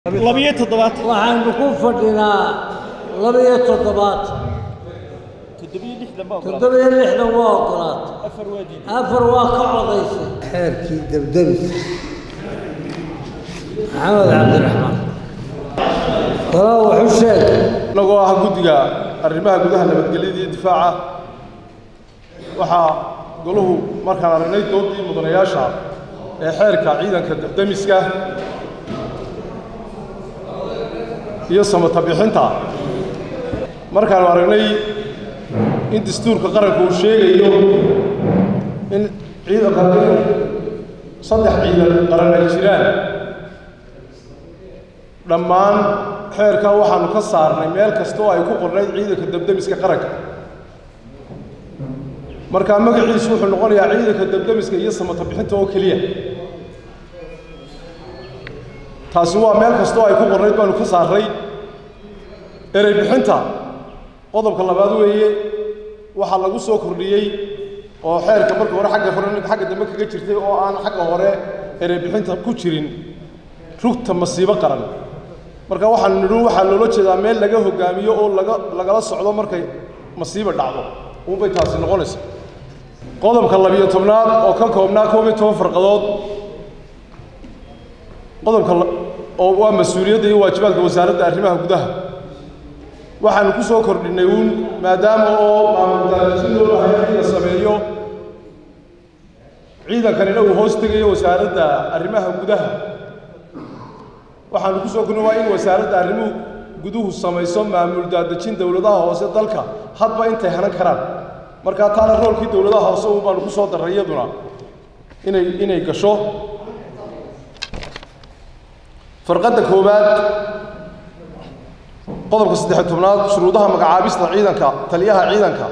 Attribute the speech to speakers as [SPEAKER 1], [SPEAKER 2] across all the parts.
[SPEAKER 1] labiyo toddobaad
[SPEAKER 2] waxaanu ku fadhinaa laba-iyo toddobaad
[SPEAKER 1] toddobiyo lixdan baa ogolaaday
[SPEAKER 2] toddoba-iyo lixdan waa ogolaatay
[SPEAKER 1] afar waa diiday
[SPEAKER 2] afar waa ka codaysay xeerkii debdebis maxamed cabdiraxmaan walaa wuxuu sheegay
[SPEAKER 3] inagoo ah guddiga arrimaha gudaha nabadgelyada iyo difaaca waxaa goluhu markaan aragnay doodii mudanayaasha ee xeerka ciidanka demiska iyo samata bixinta markaanu aragnay in dastuurka qaranka uu sheegayo in ciidanka saddex ciidan qaran ay jiraan dhammaan xeerkaa waxaanu ka saarnay meel kasta oo ay ku qornayd ciidanka debdemiska qaranka markaa magaciisu wuxuu noqonayaa ciidanka debdemiska iyo samata bixinta oo keliya taasi waa meel kasta oo ay ku qornayd baanu ka saarnay erey bixinta qodobka labaad weeye waxaa lagu soo kordhiyey oo xeerka marka hore xagga hore xagga dambe kaga jirtay oo aan xagga hore erey bixinta ku jirin rugta masiibo qaran marka waxaanu nidhi waxaa loola jeedaa meel laga hogaamiyo oo laga lagala socdo markay masiiba dhacdo uunbay taasi noqonaysa qodobka labiyo tobnaad oo ka koobnaa koob iyo toban farqadood qodobka la- oo waa mas-uuliyadda iyo waajibaadka wasaaradda arrimaha gudaha waxaanu ku soo kordhinnay uun maadaama oo maamuldaadajin loo bahay in la sameeyo ciidankanina uu hoos tegayo wasaaradda arrimaha gudaha waxaanu ku soo kordhin waa in wasaaradda arrimuhu guduhu samayso maamul daadejin dowladaha hoose dalka hadba intay hanan karaan markaa taana roolkii dowladaha hoose uun baanu ku soo darray iyaduna inay inay gasho farqadda koowaad qodobka saddex tobnaad shuruudaha magacaabista ciidanka taliyaha ciidanka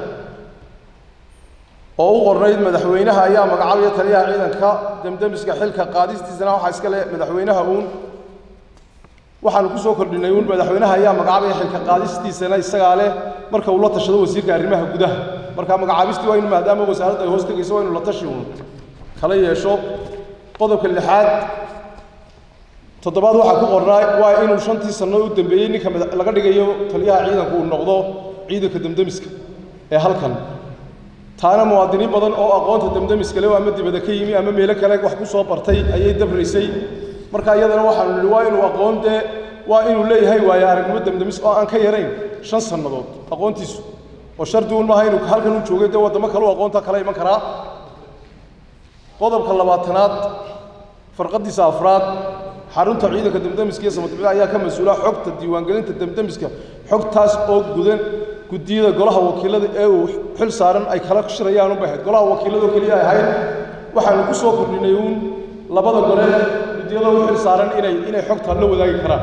[SPEAKER 3] oo u qornayd madaxweynaha ayaa magacaabaya taliyaha ciidanka demdemiska xilka qaadistiisana waxaa iska leh madaxweynaha uun waxaanu ku soo kordhinay uun madaxweynaha ayaa magacaabaya xilka qaadistiisana isagaa leh marka uu la tashado wasiirka arrimaha gudaha marka magacaabistii waa inu maadaama wasaaradda ay hoos tegayso waa inu la tashi uun kala yeesho qodobka lixaad toddobaad waxaa ku qornaa waa inuu shantii sanno u dambeeyey ninka mada- laga dhigayo taliyaha ciidanku uu noqdo ciidanka demdemiska ee halkan taana muwaadiniin badan oo aqoonta demdemiska leh oo ama dibadda ka yimi ama meelo kale wax ku soo bartay ayay dabraysay marka iyadana waxaanu nidhi waa inuu aqoon dee waa inuu leeyahay waayo aragnimo demdemis oo aan ka yarayn shan sannadood aqoontiisu oo shardi uun maaha inuu halkan u joogay dee waddamo kale u aqoonta kala iman karaa qodobka labaatanaad farqadiisa afraad xarunta ciidanka demdemiska iyo samadbixida ayaa ka mas-uula xogta diiwaangelinta demdemiska xogtaas oo gudan guddiyada golaha wakiilada ee uu xil saaran ay kala shirayaan unbay ahayd golaha wakiilada oo keliya ay ahayd waxaanu ku soo kordhinay uun labada gole guddiyada u xil saaran inay inay xogta la wadaagi karaan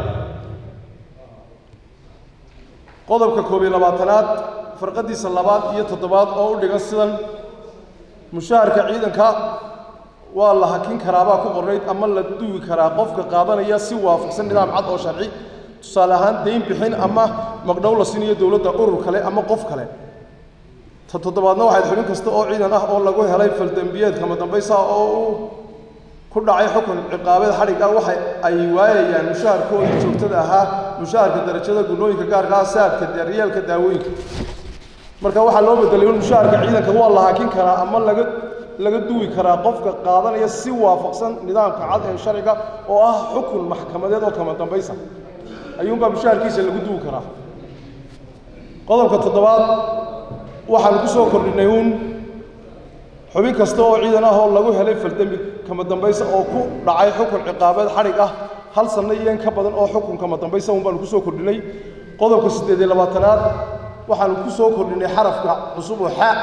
[SPEAKER 3] qodobka koob iyo labaatanaad farqadiisa labaad iyo toddobaad oo u dhigan sidan mushaharka ciidanka waa la hakin karaabaa ku qornayd ama la duwi karaa qofka qaadanaya si waafaqsan nidaam cad oo sharci tusaale ahaan dayn bixin ama magdhow la siinayo dowladda urur kale ama qof kale ta toddobaadna waxayd xubin kasta oo ciidan ah oo lagu helay faldembiyeed kama dambaysa oo uu ku dhacay xukun ciqaabeed xadhig ah waxa ay waayayaan mushaharkoodii joogtada ahaa mushaharka darajada gunnooyinka gaarka ah saadka daryeelka daawooyinka marka waxaa loo bedelay in mushaharka ciidanka waa la hakin karaa ama laga laga duwi karaa qofka qaadanaya si waafaqsan nidaamka cad ee sharciga oo ah xukun maxkamadeed oo kama dambaysa ayuunbaa mushaharkiisa lagu duwi karaa qodobka toddobaad waxaanu ku soo kordhinay uun xubin kasta oo ciidan ah oo lagu helay faldembi kama dambaysa oo ku dhacay xukun ciqaabeed xadhig ah hal sanno iyo in ka badan oo xukun kama dambaysa uun baanu ku soo kordhinay qodobka siddeed iyo labaatanaad waxaanu ku soo kordhinay xarafka cusub oo xaa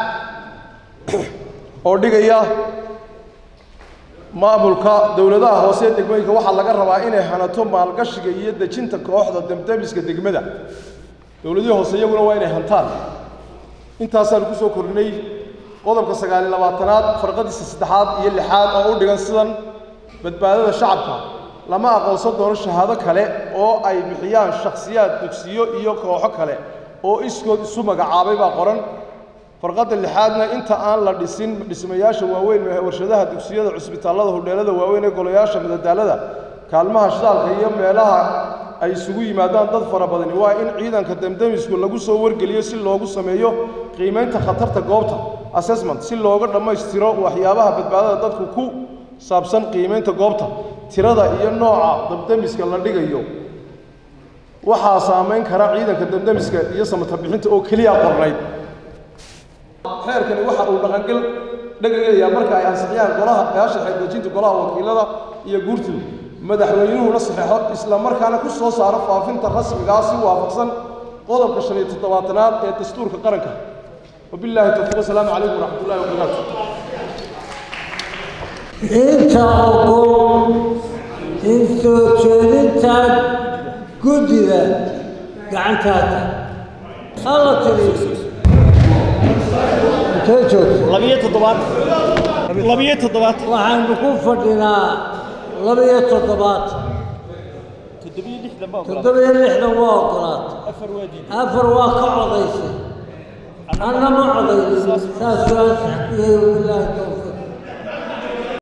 [SPEAKER 3] oo dhigaya maamulka dowladaha hoose ee degmooyinka waxaa laga rabaa inay hanato maalgashiga iyo dejinta kooxda demdemiska degmada dowladihii hoose iyaguna waa inay hantaan intaasaanu ku soo kordhinay qodobka sagaal iyo labaatanaad farqadiisa saddexaad iyo lixaad oo u dhigan sidan badbaadada shacabka lama aqoonsan doono shahaado kale oo ay bixiyaan shakhsiyaad dugsiyo iyo kooxo kale oo iskood isu magacaabay baa qoran farqadda lixaadna inta aan la dhisin dhismayaasha waaweyn ee warshadaha dugsiyada cusbitaallada hodheelada waaweyn ee golayaasha madadaalada kaalmaha shidaalka iyo meelaha ay isugu yimaadaan dad fara badani waa in ciidanka demdemisku lagu soo wargeliyo si loogu sameeyo qiimaynta khatarta goobta assessment si looga dhammaystiro waxyaabaha badbaadada dadku ku saabsan qiimaynta goobta tirada iyo nooca demdemiska la dhigayo waxaa saamayn kara ciidanka demdemiska iyo samata bixinta oo keliya qornayd xeerkani waxa uu dhaqangel dhegagayaa marka ay ansixiyaan golaha beesha xeeldejinta golaha wakiilada iyo guurtidu madaxweynuhuna saxeexo isla markaana ku soo saaro faafinta rasmigaa si waafaqsan qodobka shan iyo toddobaatanaad ee dastuurka qaranka wabilaahi towfiiq wasalaamu calaykum waraxmatullahi wabarakaatu
[SPEAKER 2] inta ogol in soo jeedinta guddida gacantaada hala tiri intee joogta
[SPEAKER 1] labiyo toddobaad labiyo toddobaad
[SPEAKER 2] waxaanu ku fadhinaa laba-iyo toddobaad
[SPEAKER 1] toddobiyo lixdan baa ogolaaday
[SPEAKER 2] toddoba-iyo lixdan waa ogolaatay
[SPEAKER 1] afar waa diiday
[SPEAKER 2] afar waa ka codaysay anna ma codaynin saas waa saxbiyey bilaahi towfiiq